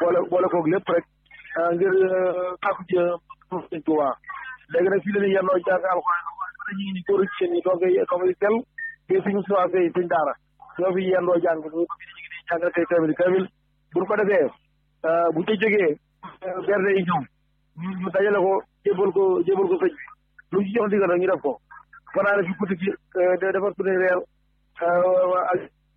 boole boole koog lépp rek ngir kàkku ci sëñ Tuubaa léegi nag fii la ñuy yendoo jàng alxuraan ñu ngi ni góor ak jigéen ñi doog a doog a sell te suñu soir fay suñ daara ñoo fi yendoo jàng ñu ngi ni jàng tey kamil kamil buñ ko defee bu ca jógee berde yi ñëw ñu dajale ko jébal ko jébal ko sëñ bi lu ñu ci jox ndigal rek ñu def ko fanaane fi guddi gi defar suñu reer ak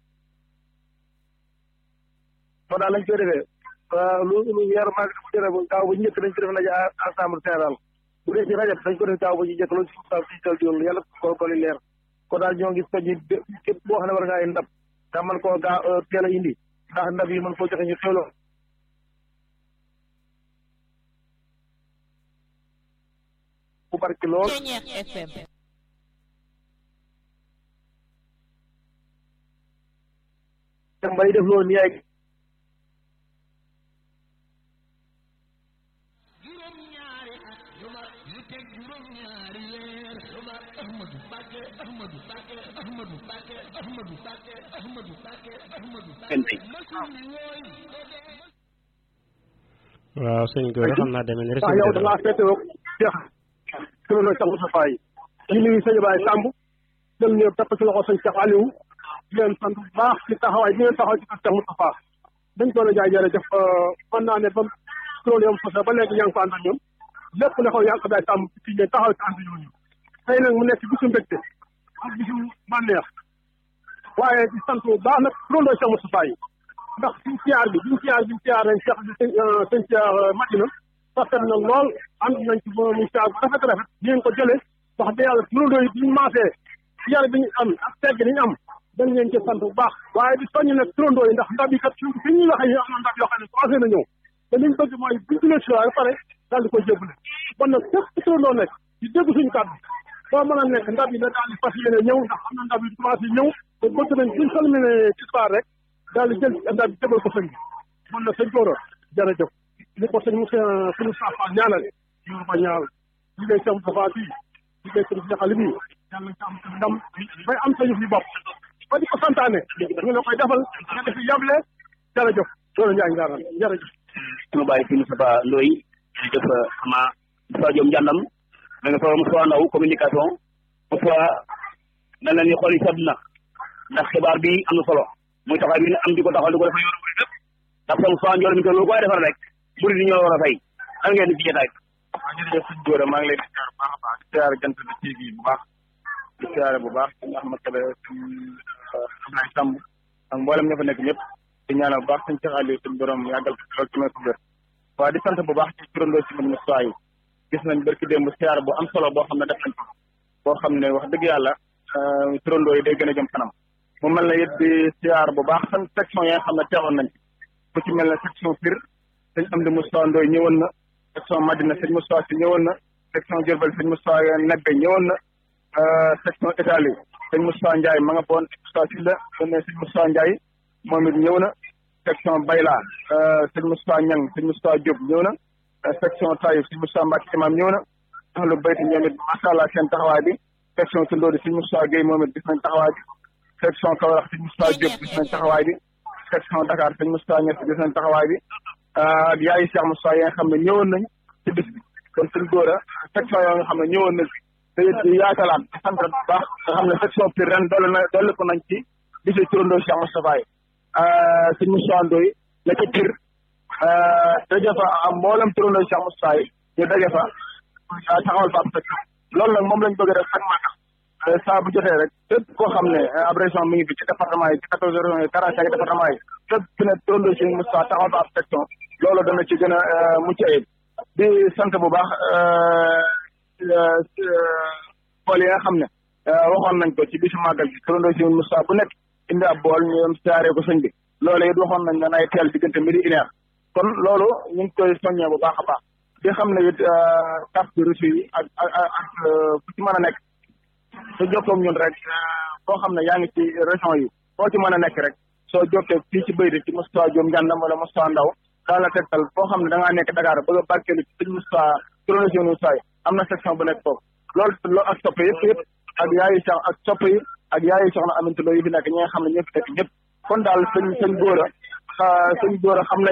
ma daal lañ koy defee lu lu weer maag bu jëre ba gaaw ba njëkk dañ ko def naja assemblée générale bu dee ci rajab dañ ko def gaaw ba ñu njëkk loolu si sa si tal diol yàlla ko ko li leer kon daal ñoo ngi soññi képp boo xam ne war ngaa ndab ndax man koo gaa teel a indi ndax ndab yi mën koo joxe ñu xewloo ku barki lool mbay def loolu nii ay waaw sëñ Gora xam naa demee ni rek. waaw yow da ngaa fekk yow jeex kilo na Cheikh Moussa Faye ñu nuyu sëñ Baye Samb dem ñëw tepp ci loxo sëñ Cheikh Aliou di leen sant bu baax ci taxawaay bi ngeen taxaw ci kër Cheikh Moussa dañ ko la jaay jërëjëf mën naa ne ba kuréel yom fas ba léegi yaa ngi ko ànd ak ñoom lépp ne ko yaa ngi ko day sàmm ci ñe taxaw ci ànd ñooñu tey nag mu nekk bisu mbégte ak bisu bànneex waaye di sant bu baax nag kuréel Cheikh Moussa Faye ndax suñ siyaar bi biñ siyaar biñ siyaar nañ Cheikh sëñ siyaar Madina rafet na lool ànd nañ ci muy siyaar bu rafet rafet di ngeen ko jëlee wax dëgg yàlla kuréel yi biñu maasee siyaar bi ñu am ak tegg ni ñu am dañ leen ci sant bu baax waaye di soññ nag turandoo yi ndax ndab yi kat suñ fi ñuy waxee ñu am na ndab yoo xam ne commencé na ñëw te liñ bëgg mooy buñ julee si ba pare daal di koy jébbale kon nag képp ci turandoo nekk di dégg suñu kàddu boo mën a nekk ndab yi na daal di fas yéene ñëw ndax am na ndab yi commencé ñëw te bëgg nañ buñ salmine ci soir rek daal di jël ndab yi jébal ko sëñ bi man na sëñ Gora jërëjëf ni ko sëñ monsieur suñu safa ñaanal ñu ko ñaanal liggéey sam safa bii liggéey sëñ jaxali bii yàlla nga am ndam bay am sañu fi bopp ba di ko santaane ñu la koy defal nga def yable jërëjëf loolu Ndiaye Ngara jërëjëf. suñu bàyyi fi Moustapha Ndoye jërëjëf xama Moustapha Diom Njàndam da nga fa Moustapha Ndaw communication Moustapha mel na ni xool yi sedd na ndax xibaar bi am na solo muy taxaw bi am di ko taxaw di ko defal yoonu murid lépp ndax sa Moustapha Ndiol mi ko lu koy defal rek murid yi ñoo war a fay xam ngeen ci jotaay waaw jërëjëf sëñ Gora maa ngi leen di siyaar bu baax a baax di siyaar jant bi TV bu baax di siyaare bu baax sëñ Ahmad Kebe sëñ Ablaye Samb ak mboolem ña fa nekk ñëpp di ñaanal bu baax sëñ Cheikh Aliou suñu borom yàggal ko lool ci may ko wér waaw di sant bu baax ci turandoo si mën Moustapha yi gis nañ barki démb siyaar bu am solo boo xam ne def nañ ko boo xam ne wax dëgg yàlla turandoo yi day gën a jëm kanam mu mel ne it di siyaar bu baax san section yi nga xam ne teewoon nañ ku ci mel ne section Pire sëñ Amdi Moustapha Ndoye ñëwoon na section Madina sëñ Moustapha si ñëwoon na section Diourbel sëñ Moustapha Nebbe ñëwoon na section Italie sëñ Moustapha Ndiaye ma nga foon Moustapha Sylla ne sëñ Moustapha Ndiaye moom it ñëw na section Bayla sëñ Moustapha Niang sëñ Moustapha Diop ñëw na section Taïf sëñ Moustapha Mbacke imam ñëw na ahlu bayti ñoom it macha allah seen taxawaay bi section Tundóodi sëñ Moustapha Guèye moom it gis nañ taxawaay bi section Kaolack sëñ Moustapha Diop gis nañ taxawaay bi section Dakar sëñ Moustapha Niass gis nañ taxawaay bi ak yaayi Cheikh Moustapha yi nga xam ne ñëwoon nañ ci bis bi kon sëñ Gora section yoo nga xam ne ñëwoon nañ te it di yaatalaat di sant bu baax nga xam ne section Pire ren dolli na dolli ko nañ ci bisi turandoo Cheikh Moustapha yi sëñ Moustapha Ndoye la ca Pire daje fa am mboolem turandoo Cheikh Moustapha yi ñu daje fa taxawal fa ab section loolu nag moom lañ bëgg a def chaque matin saa bu jotee rek képp koo xam ne ab région mi ngi fi ci département yi ci quatorze régions yi quarante cinq département yi képp ku ne turandoo Cheikh Moustapha taxawal fa ab section loolu dana ci gën a mucc ayib di sant bu baax bool yi nga xam ne waxoon nañ ko ci bisu màggal bi turandoo Cheikh Moustapha bu nekk indi ab bool ñu dem siyaaree ko sëñ bi loolu it waxoon nañ ne nay teel diggante midi une heure kon loolu ñu ngi koy soññee bu baax a baax di xam ne it carte de reçu yi ak ak ak fu ci mën a nekk soo jokkoog ñun rek boo xam ne yaa ngi ci région yi foo ci mën a nekk rek soo jokkee fii ci Béy ci Moustapha Diom Ngandam wala Moustapha Ndaw daal la tegtal foo xam ne da ngaa nekk Dakar bëgg a barkeelu ci sëñ Moustapha turandoo Cheikh Moustapha yi am na section bu nekk foofu loolu loolu ak soppe yëpp yëpp ak yaayu sax ak soppe yi ak yaayu soxna Aminata Lo yi fi nekk ñi nga xam ne ñoo fi nekk ñëpp kon daal sëñ sëñ Gora sëñ Gora xam nañ ne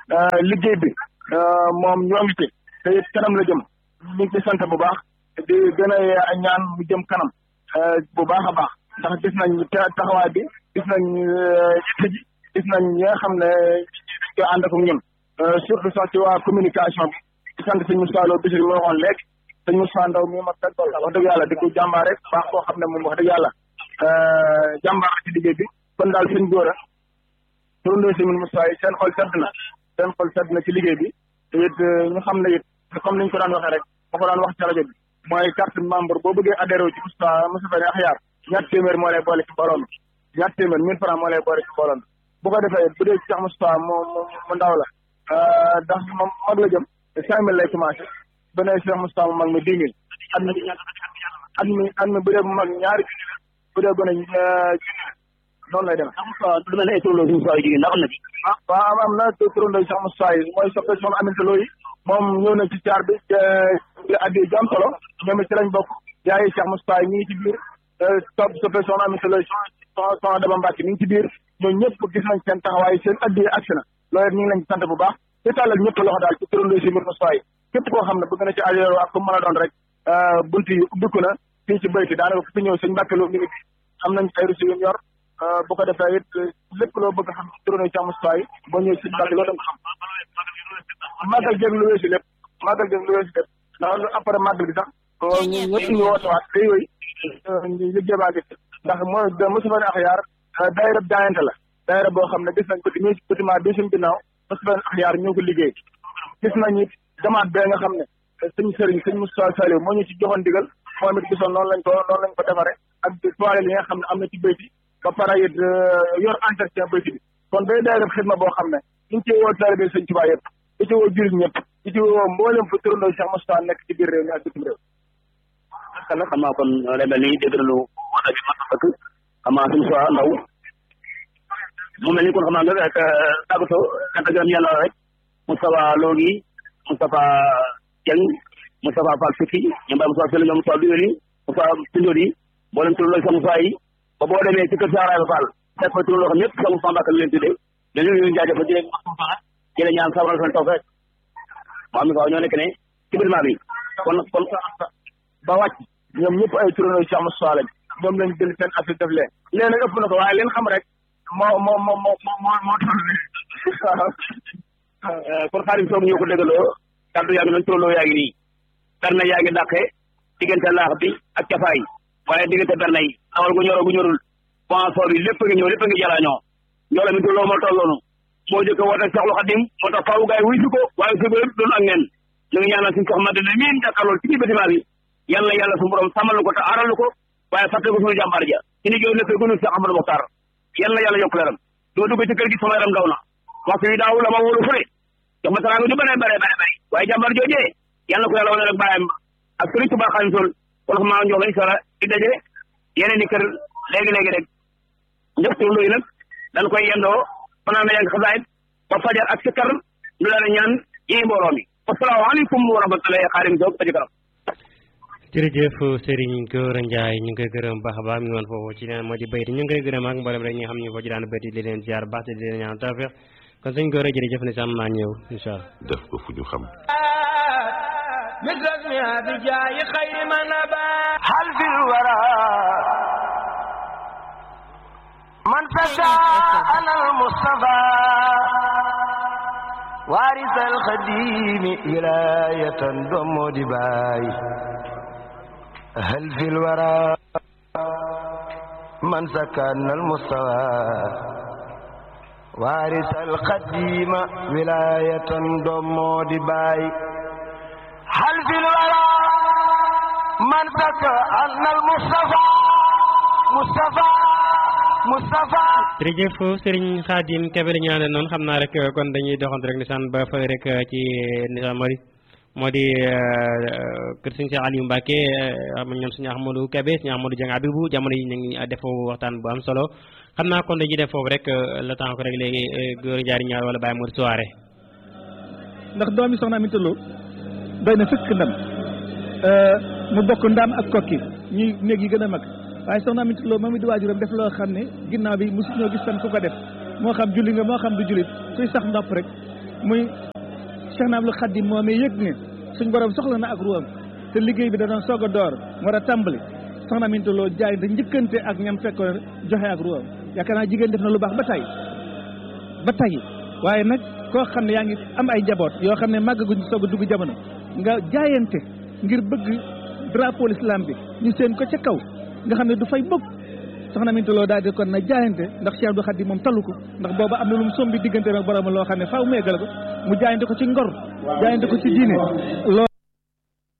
liggéey bi moom ñoo ngi ci te it kanam la jëm ñu ngi ci sant bu baax di gën a ñaan mu jëm kanam bu baax a baax ndax gis nañ taxawaay bi gis nañ yitte ji gis nañ ñi nga xam ne dañ koy ànd ak ñun surtout sax ci waa communication bi di sant sëñ Moussa Lo Bichri mi waxoon léegi sëñ Moussa Ndaw mi ma teg wax dëgg yàlla di ko jàmbaar rek baax koo xam ne moom wax dëgg yàlla jàmbaar la ci liggéey bi kon daal sëñ góor a turandoo si Moussa yi seen xol sedd na seen xol sedd na ci liggéey bi te it ñu xam ne it comme niñ ko daan waxee rek ma ko daan wax ci rajo bi mooy carte membre boo bëggee adhéré ci Moussa Moussa Bane Akhyar ñaar téeméer moo lay boole ci mbooloo mi ñaar téeméer mille francs moo lay boole ci mbooloo mi bu ko defee bu dee Cheikh Moustapha mu mu ndaw la ndax moom mag la jëm cinq mille lay commencé bu dee Cheikh Moustapha mu mag mi dix mille at mi at mi at mi bu dee mu mag ñaari junni la bu dee gone junni la noonu lay demee. lu mel ne ay turandoo si Moustapha yu jigéen ndax am na ci. ah waaw am na turandoo Cheikh Moustapha yi mooy soppe soxna Aminta Lo yi moom ñëw na ci caar bi te addi ju am solo ñoom it ci lañ bokk yaay Cheikh Moustapha yi mi ngi ci biir topp soppe soxna Aminta Lo yi soxna soxna Daba Mbacke mi ngi ci biir ñooñu ñëpp gis nañ seen taxawaay seen addi agsi na loolu it ñu ngi leen ci sant bu baax te tàllal ñëpp loxo daal ci turandoo si mbir Moustapha yi képp koo xam ne bëgg na ci adhéré ak ku mën a doon rek bunt yi ubbiku na fii ci bayti daanaka ku fi ñëw sëñ Mbacke Lo mi ngi fi am nañ ay reçu yu yor bu ko defee it lépp loo bëgg xam ci turandoo Cheikh Moustapha yi boo ñëwee sëñ Mbacke Lo da nga ko xam màggal jéeg lu weesu lépp màggal jéeg lu weesu lépp ndax lu après màggal gi sax ñëpp ñu woote waat day yooyu ñu liggéey baa ngi ndax mooy Moussa Bane Akhyar daayira jaayante la daayira boo xam ne gis nañ ko di bâtiment bi suñ ginnaaw Moussa Bane Akhyar ñoo ko liggéey gis nañ it jamaat bee nga xam ne sëñ sëriñ sëñ Moussa Saliou moo ñu ci joxoon digal moom it gisoon noonu lañ ko noonu lañ ko defare ak toile yi nga xam ne am na ci bayti ba pare it yor entretien bayti bi kon day daayira xidma boo xam ne ñu ngi ciy woo taalibe sëñ Tuubaa yëpp di ci woo jullit ñëpp di ci woo mboolem fu turandoo Cheikh Moustapha nekk ci biir réew mi ak bitim réew xam nga xam naa kon day mel ni dégg nañu woote bi mat na sëkk xam naa suñu soit ndaw mu mel ni kon xam naa nga rek tàggatoo cant gërëm yàlla rek Moustapha Lo gi Moustapha Dieng Moustapha Fall Fikki ñoom Baye Moustapha Sall ñoom Moustapha Bioli Moustapha Tindóor yi mboolem turandoo Cheikh Moustapha yi ba boo demee ci kër Saaraay Fall fekk fa turandoo xam ñëpp Cheikh Moustapha Mbacke leen tuddee dañu leen jaajëfal di leen ci la ñaan sabral seen taw rek moo am na ñoo nekk ne ci bâtiment bi kon kon ba wàcc ñoom ñëpp ay turandoo Cheikh Moustapha lañ ñoom lañ jël seen affaire def leen léegi nag ëpp na ko waaye leen xam rek moo moo moo moo moo moo toll kon xaarim soog ñoo ko déggaloo kaddu yaa ngi noonu turandoo yaa ngi nii berne yaa ngi dàqe diggante laax bi ak cafaay waaye diggante berne yi awal gu ñoroo gu ñorul sponsor yi lépp ngi ñëw lépp ngi jalaañoo ñoo la mi turandoo moo tolloonu moo jëkk woote Seexul Xadim moo tax faaw gaay wuy si ko waaye si lépp doon ak neen ñu ngi ñaanal suñu soxna dina miin jàkkaarlool ci biir bâtiment bi yal na yàlla suñu borom sàmmal ko te aaral ko waaye fàtte ko suñu jàmbaar ja ci ni jooy nekkee gënul Cheikh Amadou Mokhtar yal na yàlla yokk leeram doo dugg ci kër gi sama yaram daw na waxtu yi daaw la ma wóolu fële jox ma teraanga ju bare bare bare bare waaye jàmbaar joojee yal na ko yàlla wane rek bàyyam ak sëriñ Tuubaa Xaadimu Rasuul kon xam naa njox incha allah di daje yeneen i kër léegi-léegi rek njëf turandoo yi nag dañ koy yendoo fanaan na yang xasaayit ba fajar ak sikkar ñu daal ñaan yi mbooloo mi asalaamaaleykum wa rahmatullahi xaarim soog ba ci kanam jërëjëf Serigne Gora Ndiaye ñu ngi koy gërëm baax a baax mi ngi woon foofu ci leen moo di bayti ñu ngi koy gërëm ak mboolem rek ñi nga xam ne ñu foo ci daan bayti di leen ziar baax te di leen ñaan tawfeex kon sëñ Gora jërëjëf ne sam naa ñëw incha allah def ko fu ñu xam مثلها بجاي خير من نبات هل في الورى من فسى أنا المصطفى وارث الخديم ولاية دم دباي هل في الورى من سكن المستوى وارث القديم ولاية دم دباي هل في الورى من سكن المصطفى مصطفى مصطفى jërëjëf Serigne Khadim Kebe la ñu àndal noonu xam naa rek kon dañuy doxantu rek nisaan ba fële rek ci nisaan moo di moo di kër Serigne Cheikh Aliou Mbacke am ñoom suñu Ahmadou Kebe suñu Ahmadou Dieng Abibou jamono yi ñu ngi def waxtaan bu am solo xam naa kon dañuy def foofu rek le temps ko rek léegi góor jaari ñaar wala bàyyi mu soirée ndax doomi soxna Aminta Lo doy na sëkk ndam mu bokk ndam ak kokki ñuy néeg yi gën a mag waaye soxna Aminta Lo moom it di waajuram def loo xam ne ginnaaw bi mosu ñoo gis tan ku ko def moo xam julli nga moo xam du jullit kuy sax ndopp rek muy Cheikh na Abdul Xadim moomee yëg ne suñ borom soxla na ak ruwam te liggéey bi da doon soog a door war a tàmbali soxna Aminta Lo jaay da njëkkante ak ñam fekkoon joxe ak ruwam yaakaar naa jigéen def na lu baax ba tey ba tey waaye nag koo xam ne yaa ngi am ay njaboot yoo xam ne màggaguñ soog a dugg jamono nga jaayante ngir bëgg drapeau l'islam bi ñu seen ko ca kaw nga xam ne du fay bokk soxna Aminta Lo daal di kon na jaayante ndax Cheikh Abdou Khadim moom talu ko ndax booba am na lu mu sombi diggante ak borom loo xam ne faaw mu eggale ko mu jaayante ko ci ngor jaayante ko ci diine